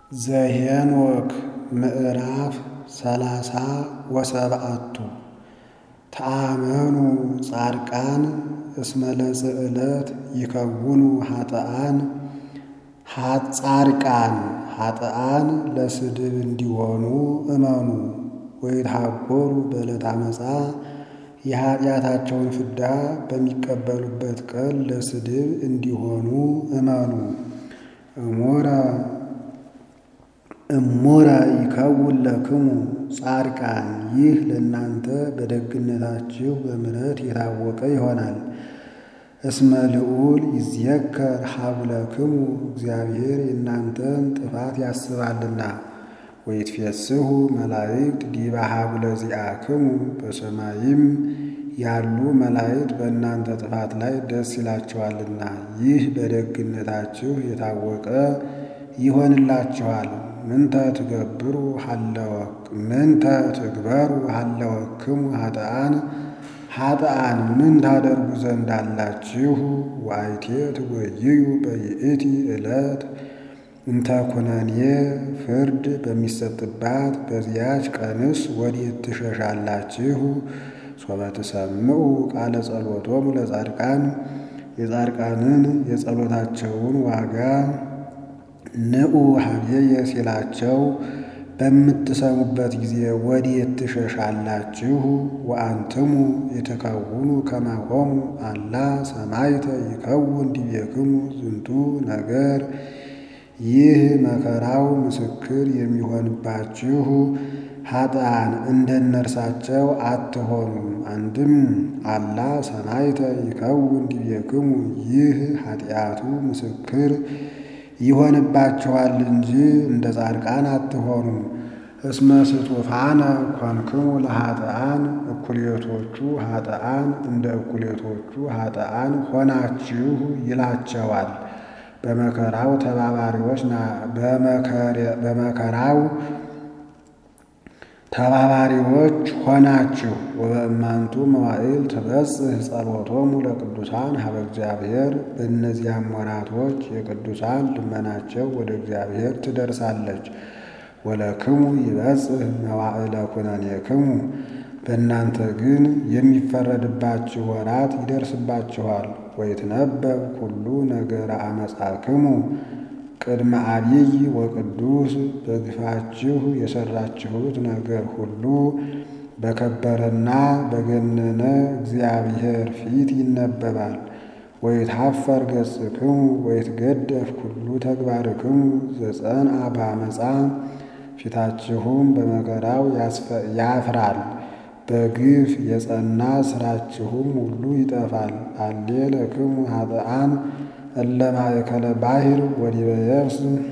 ዘኄንወክ ምዕራፍ ሰላሳ ወሰብዓቱ ተአመኑ ጻድቃን እስመ ለጽዕለት ይከውኑ ኃጥኣን ጻድቃን ኃጥኣን ለስድብ እንዲሆኑ እመኑ ወይትሐጐሉ በዕለተ ዓመፃ የኃጢአታቸውን ፍዳ በሚቀበሉበት ቀን ለስድብ እንዲሆኑ እመኑ። እሙረ ይከውን ለክሙ ጻድቃን ይህ ለእናንተ በደግነታችሁ በምሕረት የታወቀ ይሆናል። እስመ ልዑል ይዝየከር ሀቡለክሙ እግዚአብሔር የእናንተን ጥፋት ያስባልና። ወይትፌስሑ መላእክት ዲበ ሀቡለ ዚአክሙ በሰማይም ያሉ መላእክት በእናንተ ጥፋት ላይ ደስ ይላቸዋልና ይህ በደግነታችሁ የታወቀ ይሆንላችኋል። ምንተ ትገብሩ ሀለወክ ምንተ ትግበሩ ሀለወክሙ ኃጥኣን ኃጥኣን ምን ታደርጉ ዘንድ አላችሁ? ወአይቴ ትጎይዩ በይእቲ ዕለት እንተ ኩነኔ ፍርድ በሚሰጥባት በዚያች ቀንስ ወዴት ትሸሻላችሁ? ሶበ ትሰምዑ ቃለ ጸሎቶሙ ለጻድቃን የጻድቃንን የጸሎታቸውን ዋጋ ንዑ ሀብዬ ሲላቸው በምትሰሙበት ጊዜ ወዴት ትሸሻላችሁ? ወአንትሙ ይትከውኑ ከማሆሙ አላ ሰማይተ ይከውን ዲቤክሙ ዝንቱ ነገር ይህ መከራው ምስክር የሚሆንባችሁ ኃጥኣን እንደነርሳቸው አትሆኑም። አንድም አላ ሰማይተ ይከውን ዲቤክሙ ይህ ኃጢአቱ ምስክር ይሆንባችኋል እንጂ እንደ ጻድቃን አትሆኑም። እስመ ስጡፋነ ኮንክሙ ለኃጥኣን እኩሌቶቹ ኃጥኣን እንደ እኩሌቶቹ ኃጥኣን ሆናችሁ ይላቸዋል። በመከራው ተባባሪዎች በመከራው ተባባሪዎች ሆናችሁ። ወበእማንቱ መዋዕል ትበጽሕ ጸሎቶሙ ለቅዱሳን ሀበ እግዚአብሔር በእነዚያም ወራቶች የቅዱሳን ልመናቸው ወደ እግዚአብሔር ትደርሳለች። ወለክሙ ይበጽሕ መዋዕለ ኩነኔክሙ በእናንተ ግን የሚፈረድባችሁ ወራት ይደርስባችኋል። ወይትነበብ ኩሉ ነገረ አመፃክሙ ቅድመ አብይ ወቅዱስ በግፋችሁ የሠራችሁት ነገር ሁሉ በከበረና በገነነ እግዚአብሔር ፊት ይነበባል። ወይትሐፈር ገጽክሙ ወይትገደፍ ኩሉ ተግባርክሙ ዘጸንዐ በአመፃ ፊታችሁም በመከራው ያፍራል። በግፍ የጸና ሥራችሁም ሁሉ ይጠፋል። አሌ ለክሙ ኃጥኣን እለ ማእከለ ባሕር ወዲበ የብስ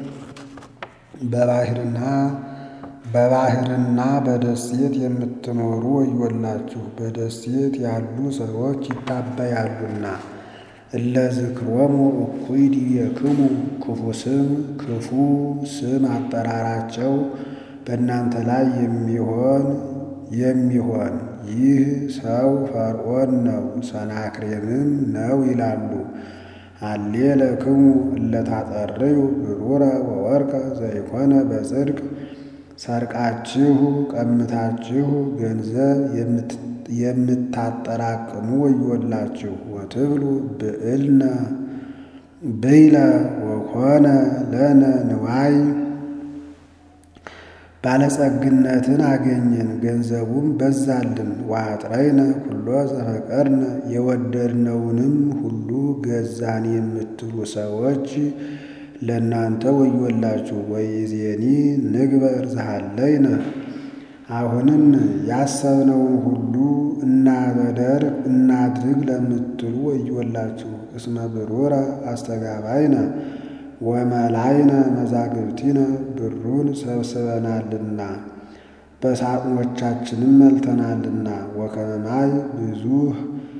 በባሕርና በባሕርና በደሴት የምትኖሩ ወዮላችሁ፣ በደሴት ያሉ ሰዎች ይታበያሉና። እለ ዝክሮሙ እኩይ ዲቤክሙ ክፉ ስም ክፉ ስም አጠራራቸው በእናንተ ላይ የሚሆን የሚሆን ይህ ሰው ፈርዖን ነው ሰናክሬምም ነው ይላሉ። አሌ ለክሙ እለ ታጠርዩ ብሩረ ወወርቀ ዘይኮነ በጽድቅ ሰርቃችሁ ቀምታችሁ ገንዘብ የምታጠራቅሙ ወዮላችሁ። ወትብሉ ብዕልነ ብይለ ወኮነ ለነ ንዋይ ባለጸግነትን አገኘን ገንዘቡም በዛልን። ወአጥረይነ ኩሎ ዘፈቀድነ የወደድነውንም ሁሉ ገዛን የምትሉ ሰዎች ለእናንተ ወዮላችሁ። ወይዜኒ ንግበር ዘሃለይነ አሁንም ያሰብነውን ሁሉ እናበደርግ እናድርግ ለምትሉ ወዮላችሁ። እስመ ብሩረ አስተጋባይነ ወመላይነ መዛግብቲነ ብሩን ሰብስበናልና በሳጥኖቻችንም መልተናልና። ወከመ ማይ ብዙኅ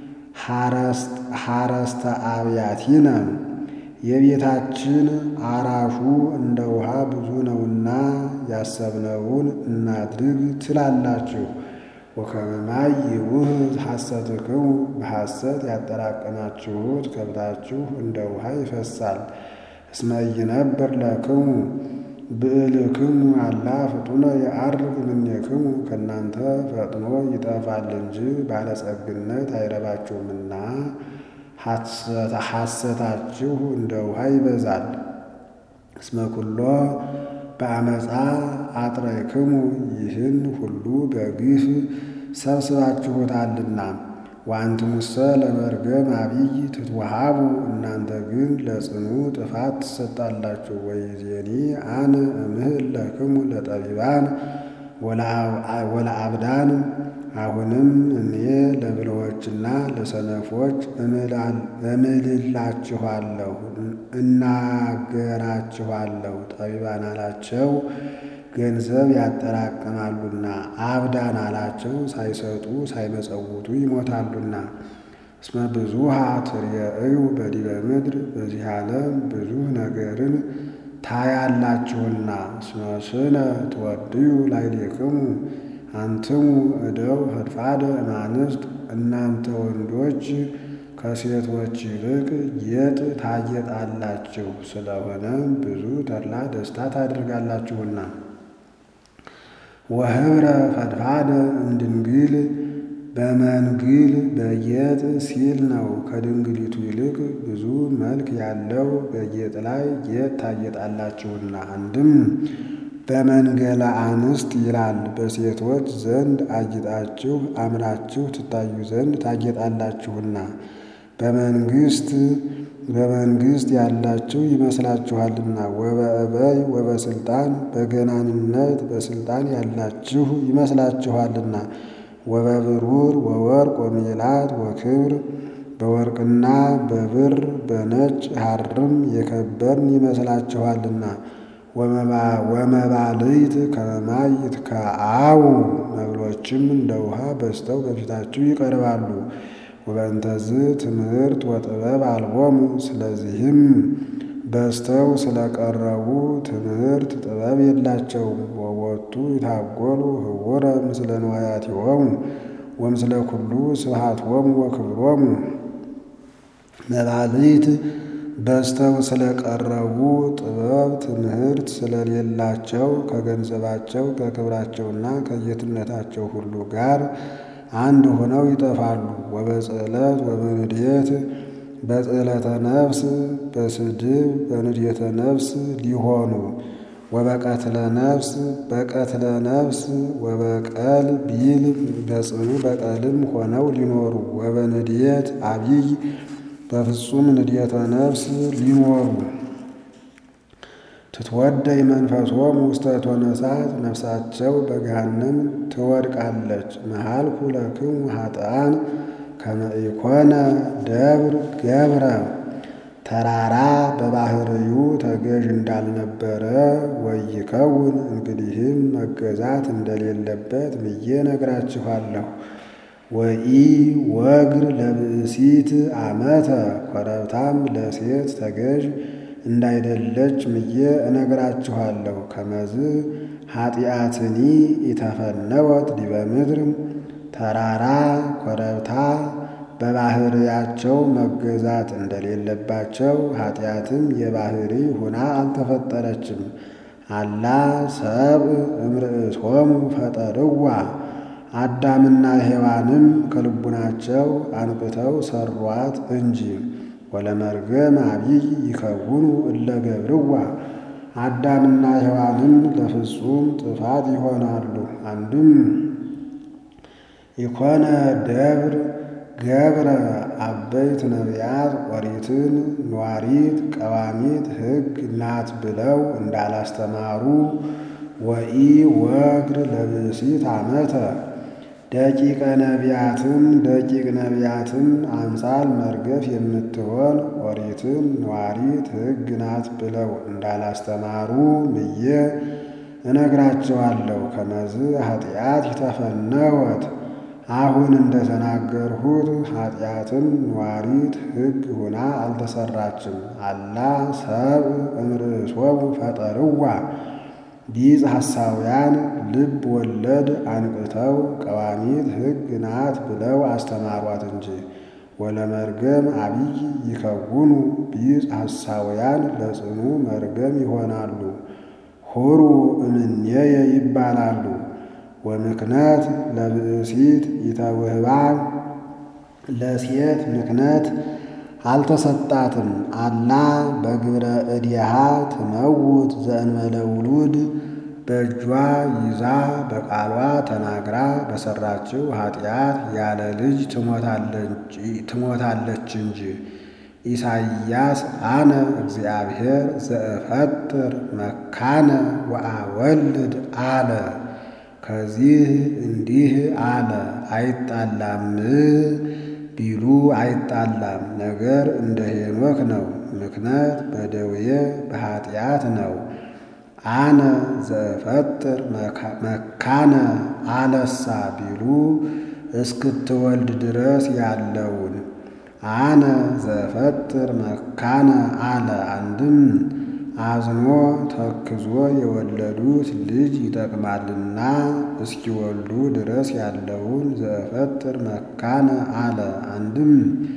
ሐረስተ አብያቲነ የቤታችን አራሹ እንደ ውሃ ብዙ ነውና ያሰብነውን እናድርግ ትላላችሁ። ወከመ ማይ ይውህዝ ሐሰትክሙ በሐሰት ያጠራቀማችሁት ከብታችሁ እንደ ውሃ ይፈሳል። እስመ ኢይነብር ለክሙ ብዕልክሙ አላ ፍጡነ የዐርግ እምኔክሙ ከእናንተ ፈጥኖ ይጠፋል እንጂ ባለጸግነት አይረባችሁምና ሐሰታችሁ እንደ ውሃ ይበዛል። እስመ ኩሎ በአመፃ አጥረይክሙ ይህን ሁሉ በግፍ ሰብስባችሁታልና። ወአንትሙሰ ለመርገም አብይ ትትወሃቡ እናንተ ግን ለጽኑ ጥፋት ትሰጣላችሁ። ወይዜኒ አነ እምህል ለክሙ ለጠቢባን ወለአብዳን አሁንም እኔ ለብልሆችና ለሰነፎች እምልላችኋለሁ እናገራችኋለሁ። ጠቢባን አላቸው ገንዘብ ያጠራቅማሉና፣ አብዳን አላቸው ሳይሰጡ ሳይመጸውቱ ይሞታሉና። እስመ ብዙኃ ትርእዩ በዲበ ምድር በዚህ ዓለም ብዙ ነገርን ታያላችሁና። እስመ ስነ ትወድዩ ላዕሌክሙ አንትሙ እደው ፈድፋደ እማንስት እናንተ ወንዶች ከሴቶች ይልቅ ጌጥ ታጌጣላችሁ። ስለሆነም ብዙ ተድላ ደስታ ታደርጋላችሁና። ወህብረ ፈድፋደ እምድንግል በመንግል በጌጥ ሲል ነው። ከድንግሊቱ ይልቅ ብዙ መልክ ያለው በጌጥ ላይ ጌጥ ታጌጣላችሁና። አንድም በመንገለ አንስት ይላል። በሴቶች ዘንድ አጊጣችሁ አምራችሁ ትታዩ ዘንድ ታጌጣላችሁና። በመንግስት በመንግስት ያላችሁ ይመስላችኋልና። ወበእበይ ወበስልጣን በገናንነት በስልጣን ያላችሁ ይመስላችኋልና። ወበብሩር ወወርቅ ወሜላት ወክብር በወርቅና በብር በነጭ ሐርም የከበርን ይመስላችኋልና። ወመባልዕት ከመ ማይ ይትከአው መብሎችም እንደ ውሃ በዝተው በፊታችሁ ይቀርባሉ። ወበእንተዝ ትምህርት ወጥበብ አልቦሙ ስለዚህም በዝተው ስለቀረቡ ትምህርት ጥበብ የላቸውም። ወወቱ ይታጎሉ ህውረ ምስለ ንዋያቲሆሙ ወምስለ ኩሉ ስብሐቶሙ ወክብሮሙ መባልዕት በዝተው ስለቀረቡ ጥበብ ትምህርት ስለሌላቸው ከገንዘባቸው ከክብራቸውና ከጌትነታቸው ሁሉ ጋር አንድ ሆነው ይጠፋሉ። ወበጽዕለት ወበንድየት በጽዕለተ ነፍስ በስድብ በንድየተ ነፍስ ሊሆኑ ወበቀትለ ነፍስ በቀትለ ነፍስ ወበቀል ቢል በጽኑ በቀልም ሆነው ሊኖሩ ወበንድየት አብይ በፍጹም ንድየተ ነፍስ ሊኖሩ ትትወደይ መንፈሶሙ ውስተ እቶነ እሳት ነፍሳቸው በገሃነም ትወድቃለች። መሃልኩ ለክሙ ኃጥኣን ከመ ኢኮነ ደብር ገብረ ተራራ በባህርዩ ተገዥ እንዳልነበረ ወይከውን እንግዲህም መገዛት እንደሌለበት ብዬ ነግራችኋለሁ። ወኢ ወግር ለብእሲት አመተ ኮረብታም ለሴት ተገዥ እንዳይደለች ምዬ እነግራችኋለሁ። ከመዝ ኃጢአትኒ ኢተፈነወት ዲበ ምድር ተራራ ኮረብታ በባህርያቸው መገዛት እንደሌለባቸው ኃጢአትም የባህሪ ሁና አልተፈጠረችም። አላ ሰብእ እምርእሶሙ ፈጠርዋ አዳምና ሔዋንም ከልቡናቸው አንቅተው ሰሯት እንጂ። ወለመርገም አብይ ይከውኑ እለ ገብርዋ አዳምና ሔዋንም ለፍጹም ጥፋት ይሆናሉ። አንድም ኢኮነ ደብር ገብረ አበይት ነቢያት ኦሪትን ኗሪት ቀዋሚት ሕግ ናት ብለው እንዳላስተማሩ ወኢ ወግር ለብእሲት አመተ ደቂቀ ነቢያትን ደቂቅ ነቢያትን አምሳል መርገፍ የምትሆን ኦሪትን ኗሪት ሕግ ናት ብለው እንዳላስተማሩ ምዬ እነግራቸዋለሁ። ከመዝ ኃጢአት ይተፈነወት አሁን እንደተናገርሁት ኃጢአትን ኗሪት ሕግ ሁና አልተሰራችም። አላ ሰብእ እምርእሶሙ ፈጠርዋ ቢጽ ሐሳውያን ልብ ወለድ አንቅተው ቀዋሚት ሕግ ናት ብለው አስተማሯት እንጂ። ወለመርገም አብይ ይከውኑ ቢጽ ሐሳውያን ለጽኑ መርገም ይሆናሉ። ሁሩ እምኔየ ይባላሉ። ወምክነት ለብእሲት ኢተውህባ ለሴት ምክነት አልተሰጣትም። አላ በግብረ እዲሃ ትመውት ዘእንበለ ውሉድ በእጇ ይዛ በቃሏ ተናግራ በሰራችው ኃጢአት ያለ ልጅ ትሞታለች እንጂ። ኢሳይያስ አነ እግዚአብሔር ዘእፈጥር መካነ ወአወልድ አለ። ከዚህ እንዲህ አለ፣ አይጣላም ቢሉ አይጣላም። ነገር እንደ ሄኖክ ነው። ምክነት በደዌ በኃጢአት ነው። አነ ዘእፈጥር መካነ አለሳ ቢሉ እስክትወልድ ድረስ ያለውን አነ ዘእፈጥር መካነ አለ። አንድም አዝኖ ተክዞ የወለዱት ልጅ ይጠቅማልና እስኪወልዱ ድረስ ያለውን ዘእፈጥር መካነ አለ። አንድም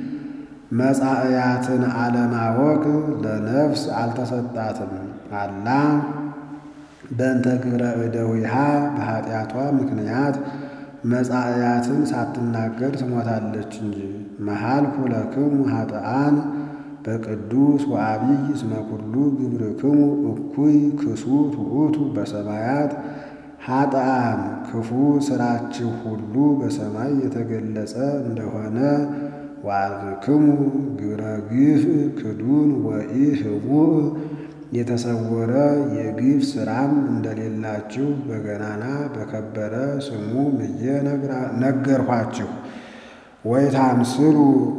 መጻእያትን አለማወቅ ለነፍስ አልተሰጣትም። አላ በእንተ ግብረ እደዊሃ በኃጢአቷ ምክንያት መጻእያትን ሳትናገር ትሞታለች እንጂ። መሃልኩ ለክሙ ኃጥኣን በቅዱስ ወአቢይ እስመ ኩሉ ግብርክሙ እኩይ ክሱት ውእቱ በሰማያት ኃጥኣን ክፉ ሥራችሁ ሁሉ በሰማይ የተገለጸ እንደሆነ ወአልክሙ ግብረ ግፍ ክዱን ወኢ ህቡእ የተሰወረ የግፍ ሥራም እንደሌላችሁ በገናና በከበረ ስሙ ምዬ ነገርኋችሁ። ወይታምስሉ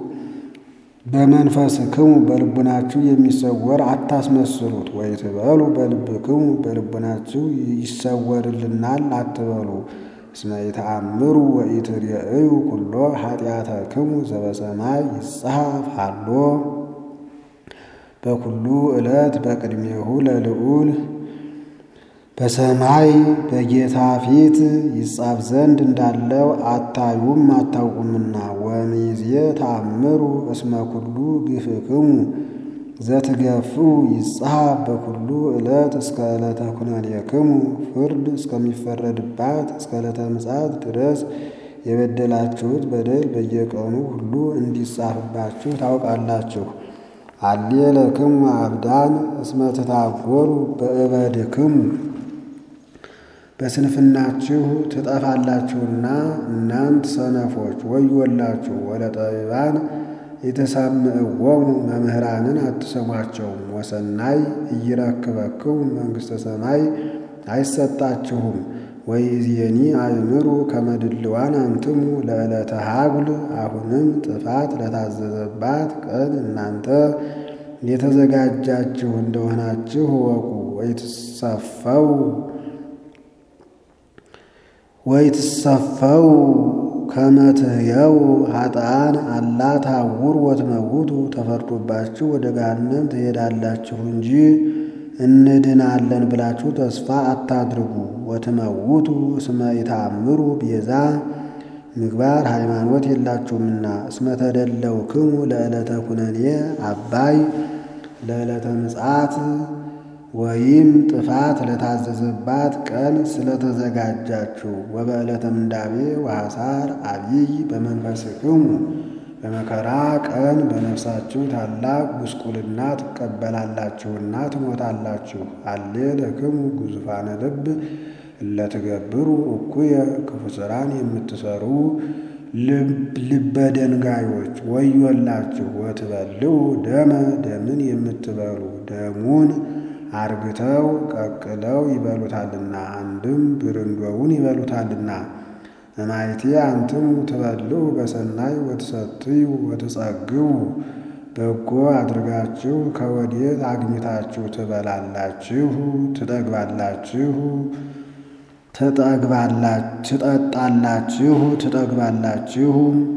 በመንፈስክሙ በልቡናችሁ የሚሰወር አታስመስሉት። ወይትበሉ በልብክሙ በልቡናችሁ ይሰወርልናል አትበሉ። እስመ ይተአምሩ ወኢትርእዩ ኩሎ ኃጢአተክሙ ዘበሰማይ ይጽሐፍ ሃሎ በኩሉ ዕለት በቅድሜሁ ለልዑል በሰማይ በጌታ ፊት ይጻፍ ዘንድ እንዳለው አታዩም አታውቁምና። ወሚዜ ተአምሩ እስመ ኩሉ ግፍክሙ ዘትገፍኡ ይጽሐፍ በኩሉ ዕለት እስከ ዕለተ ኩነኔክሙ ፍርድ እስከሚፈረድባት እስከ ዕለተ ምጽአት ድረስ የበደላችሁት በደል በየቀኑ ሁሉ እንዲጻፍባችሁ ታውቃላችሁ። አሌ ለክሙ አብዳን እስመ ትታጎሩ በእበድክሙ በስንፍናችሁ ትጠፋላችሁና እናንት ሰነፎች ወዮላችሁ። ወለጠቢባን የተሳምዕዎሙ መምህራንን አትሰሟቸውም። ወሰናይ እይረክበክሙ መንግሥተ ሰማይ አይሰጣችሁም። ወይእዜኒ አእምሩ ከመድልዋን አንትሙ ለዕለተ ሀጉል አሁንም ጥፋት ለታዘዘባት ቀን እናንተ የተዘጋጃችሁ እንደሆናችሁ እወቁ። ወይትሰፈው ወይትሰፈው ከመትህየው ኃጥኣን አላ ታውር ወትመውቱ ተፈርዶባችሁ ወደ ገሃነም ትሄዳላችሁ እንጂ እንድናለን ብላችሁ ተስፋ አታድርጉ። ወትመውቱ እስመ ኢተአምሩ ቤዛ ምግባር ሃይማኖት የላችሁምና። እስመ ተደለውክሙ ለዕለተ ኩነኔ አባይ ለዕለተ ምጽአት ወይም ጥፋት ለታዘዘባት ቀን ስለተዘጋጃችሁ። ወበዕለተ ምንዳቤ ወሐሳር አብይ በመንፈስክሙ በመከራ ቀን በነፍሳችሁ ታላቅ ጉስቁልና ትቀበላላችሁና ትሞታላችሁ። አሌ ለክሙ ግዙፋነ ልብ እለትገብሩ እኩየ ክፉ ሥራን የምትሰሩ ልበ ደንጋዮች ወዮላችሁ። ወትበልዑ ደመ ደምን የምትበሉ ደሙን አርግተው ቀቅለው ይበሉታልና፣ አንድም ብርንዶውን ይበሉታልና። እማይቴ አንትሙ ትበልዑ በሰናይ ወትሰትዩ ወትጸግቡ በጎ አድርጋችሁ ከወዴት አግኝታችሁ ትበላላችሁ፣ ትጠግባላችሁ፣ ትጠጣላችሁ፣ ትጠግባላችሁ።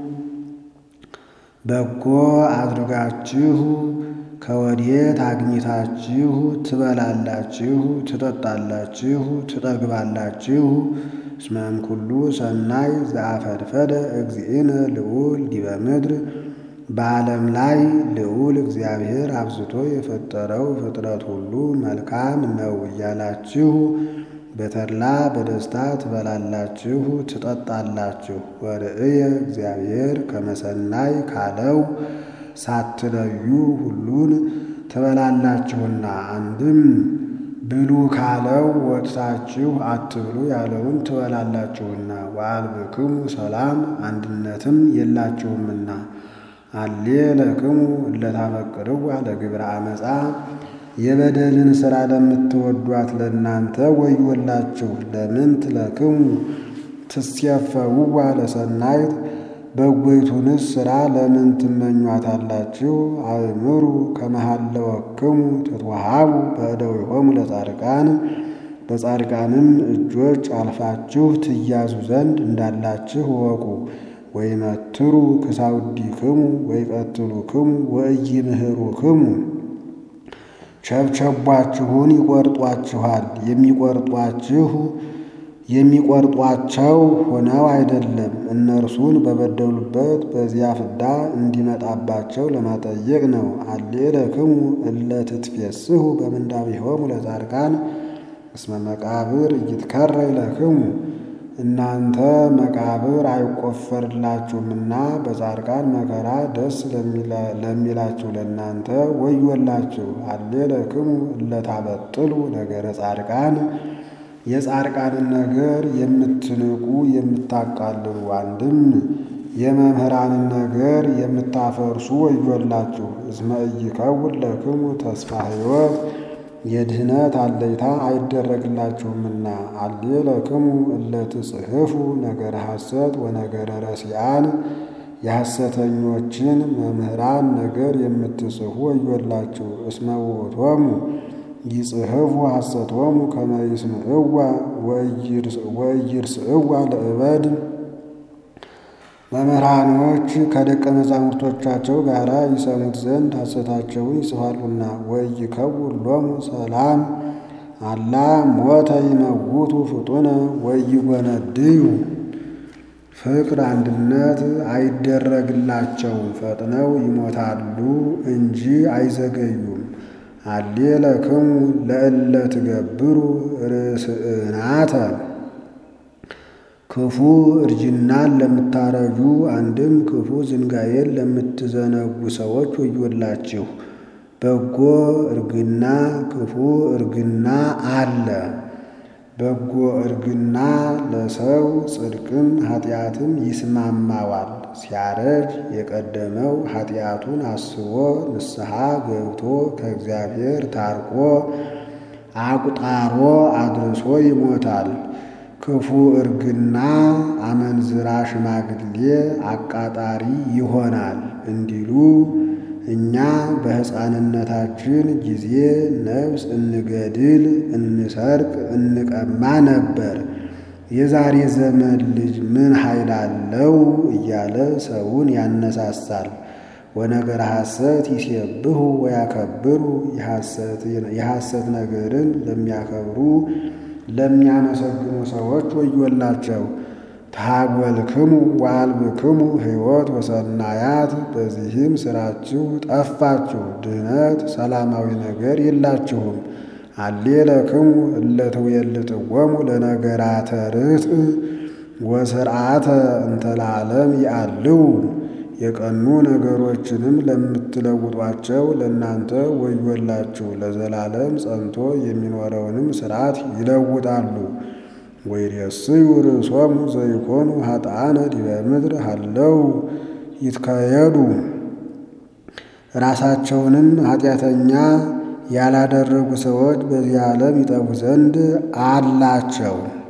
በጎ አድርጋችሁ ከወዴት አግኝታችሁ ትበላላችሁ፣ ትጠጣላችሁ፣ ትጠግባላችሁ። እስመ እምኩሉ ሰናይ ዘአፈድፈደ እግዚእነ ልዑል ዲበ ምድር በዓለም ላይ ልዑል እግዚአብሔር አብዝቶ የፈጠረው ፍጥረት ሁሉ መልካም ነው እያላችሁ በተድላ በደስታ ትበላላችሁ ትጠጣላችሁ። ወርእየ እግዚአብሔር ከመሰናይ ካለው ሳትለዩ ሁሉን ትበላላችሁና አንድም ብሉ ካለው ወጥታችሁ አትብሉ ያለውን ትበላላችሁና ወአልብክሙ ሰላም አንድነትም የላችሁምና አሌ ለክሙ እለታፈቅርዋ ለግብረ አመፃ የበደልን ሥራ ለምትወዷት ለእናንተ ወዮላችሁ። ለምንት ለክሙ ትስየፈውዋ ለሰናይት በጎይቱንስ ሥራ ለምን ትመኟታላችሁ? አእምሩ ከመሃለወክሙ ትትወሃቡ በእደዊሆሙ ለጻድቃን በጻድቃንም እጆች አልፋችሁ ትያዙ ዘንድ እንዳላችሁ እወቁ። ወይመትሩ ክሳውዲክሙ ወይቀትሉክሙ ወኢይምህሩክሙ ቸብቸቧችሁን ይቆርጧችኋል። የሚቆርጧችሁ የሚቆርጧቸው ሆነው አይደለም፣ እነርሱን በበደሉበት በዚያ ፍዳ እንዲመጣባቸው ለማጠየቅ ነው። አሌ ለክሙ እለ ትትፌስሑ በምንዳቤሆሙ ለጻድቃን እስመ መቃብር ኢይትከረይ ለክሙ እናንተ መቃብር አይቆፈርላችሁምና በጻድቃን መከራ ደስ ለሚላችሁ ለእናንተ ወዮላችሁ። አሌ ለክሙ እለ ታበጥሉ ነገረ ጻድቃን የጻድቃንን ነገር የምትንቁ የምታቃልሉ፣ አንድም የመምህራንን ነገር የምታፈርሱ ወዮላችሁ። እስመ ኢይከውን ለክሙ ተስፋ ሕይወት የድህነት አለይታ አይደረግላችሁምና። አሌ ለክሙ እለ ትጽሕፉ ነገረ ሐሰት ወነገረ ረሲአን የሐሰተኞችን መምህራን ነገር የምትጽፉ ወዮላችሁ። እስመ ውእቶሙ ይጽሕፉ ሐሰቶሙ ከመ ይስምዕዋ ወኢይርስዕዋ ለእበድ መምህራኖች ከደቀ መዛሙርቶቻቸው ጋር ይሰሙት ዘንድ ሐሰታቸውን ይጽፋሉና። ወኢይከውን ሎሙ ሰላም አላ ሞተ ይመውቱ ፍጡነ ወኢይጎነድዩ ፍቅር አንድነት አይደረግላቸውም፣ ፈጥነው ይሞታሉ እንጂ አይዘገዩም። አሌ ለክሙ ለእለ ትገብሩ ርእስእናተ ክፉ እርጅናን ለምታረጁ አንድም ክፉ ዝንጋዬን ለምትዘነጉ ሰዎች ወዮላችሁ። በጎ እርግና ክፉ እርግና አለ። በጎ እርግና ለሰው ጽድቅም ኃጢአትም ይስማማዋል። ሲያረጅ የቀደመው ኃጢአቱን አስቦ ንስሐ ገብቶ ከእግዚአብሔር ታርቆ አቁጣሮ አድርሶ ይሞታል። ክፉ እርግና አመንዝራ ሽማግሌ አቃጣሪ ይሆናል እንዲሉ እኛ በሕፃንነታችን ጊዜ ነፍስ እንገድል፣ እንሰርቅ፣ እንቀማ ነበር። የዛሬ ዘመን ልጅ ምን ኃይል አለው እያለ ሰውን ያነሳሳል። ወነገረ ሐሰት ይሴብሑ ወያከብሩ የሐሰት ነገርን ለሚያከብሩ ለሚያመሰግኑ ሰዎች ወዮላቸው። ታጎልክሙ ወአልብክሙ ሕይወት ወሰናያት በዚህም ሥራችሁ ጠፋችሁ፣ ድህነት ሰላማዊ ነገር የላችሁም። አሌ ለክሙ እለ ትዌልጥዎሙ ለነገራተ ርትዕ ወስርዓተ እንተ ለዓለም ይአልው የቀኑ ነገሮችንም ለምትለውጧቸው ለእናንተ ወዮላችሁ። ለዘላለም ጸንቶ የሚኖረውንም ሥርዓት ይለውጣሉ። ወይሬስዩ ርእሶሙ ዘይኮኑ ኃጥአነ ዲበ ምድር ሃለው ይትከየዱ ራሳቸውንም ኃጢአተኛ ያላደረጉ ሰዎች በዚህ ዓለም ይጠፉ ዘንድ አላቸው።